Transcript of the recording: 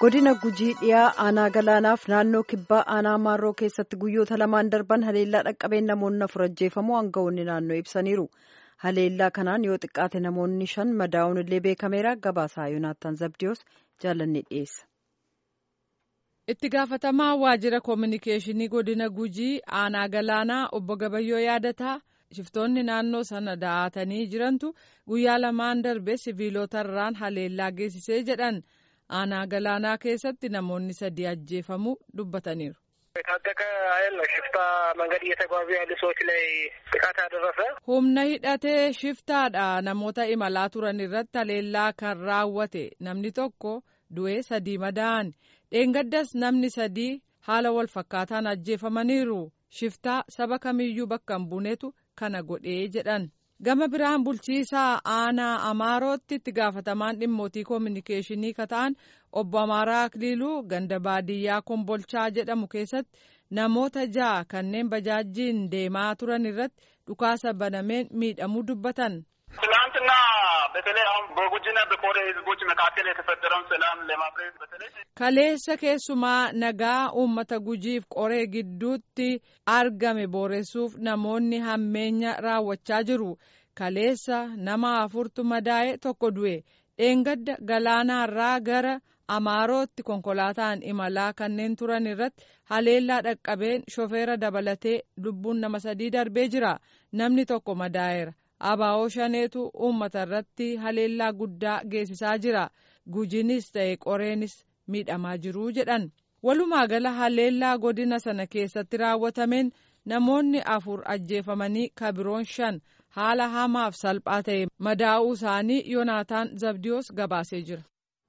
godina gujii dhiyaa aanaa galaanaaf naannoo kibbaa aanaa maarroo keessatti guyyoota lamaan darban haleellaa dhaqqabeen namoonni afur ajjeefamuu aangawoonni naannoo ibsaniiru haleellaa kanaan yoo xiqqaate namoonni shan madaa'uun illee beekameera gabaasaa yoonaattaan zabdiyoos jaalanni dhiyeessa. itti gaafatamaa waajjira koominikeeshinii godina gujii aanaa galaanaa obbo gabayyoo yaadataa shiftoonni naannoo sana da'aatanii jirantu guyyaa lamaan darbe siviilotarraan haleellaa geessisee jedhan aanaa galaanaa keessatti namoonni sadii ajjeefamuu dubbataniiru. የታጠቀ ኃይል ነው ሽፍታ መንገድ እየተጓዙ ያሉ ሰዎች ላይ ጥቃት ያደረሰ humna hidhatee shiftaadha namoota imalaa turan irratti haleellaa kan raawwate namni tokko du'ee sadii madaa'an dheengaddas namni sadii haala wal fakkaataan ajjeefamaniiru shiftaa saba kamiyyuu bakka hin buunetu kana godhee jedhan gama biraan bulchiisaa aanaa amaarootti itti gaafatamaan dhimmootii koominikeeshinii kata'an obbo amaaraa akliiluu ganda baadiyyaa kombolchaa jedhamu keessatti namoota ja'a kanneen bajaajjiin deemaa turan irratti dhukaasa banameen miidhamuu dubbatan. ትናንትና በተለይ አሁን በጉጂና በኮሬ ህዝቦች መካከል የተፈጠረውን ሰላም ለማፍረስ በተለይ kaleessa keessumaa nagaa uummata gujiif qoree gidduutti argame booressuuf namoonni hammeenya raawwachaa jiru kaleessa nama afurtu madaa'e tokko du'e dheengadda galaanaarraa gara amaarootti konkolaataan imalaa kanneen turan irratti haleellaa dhaqqabeen shofeera dabalatee lubbuun nama sadii darbee jira namni tokko madaa'eera abaa'oo shaneetu uummata irratti haleellaa guddaa geessisaa jira gujinis ta'e qoreenis miidhamaa jiruu jedhan walumaa gala haleellaa godina sana keessatti raawwatameen namoonni afur ajjeefamanii kabiroon shan haala hamaaf salphaa ta'e madaa'uu isaanii yoonaataan zabdiyoos gabaasee jira.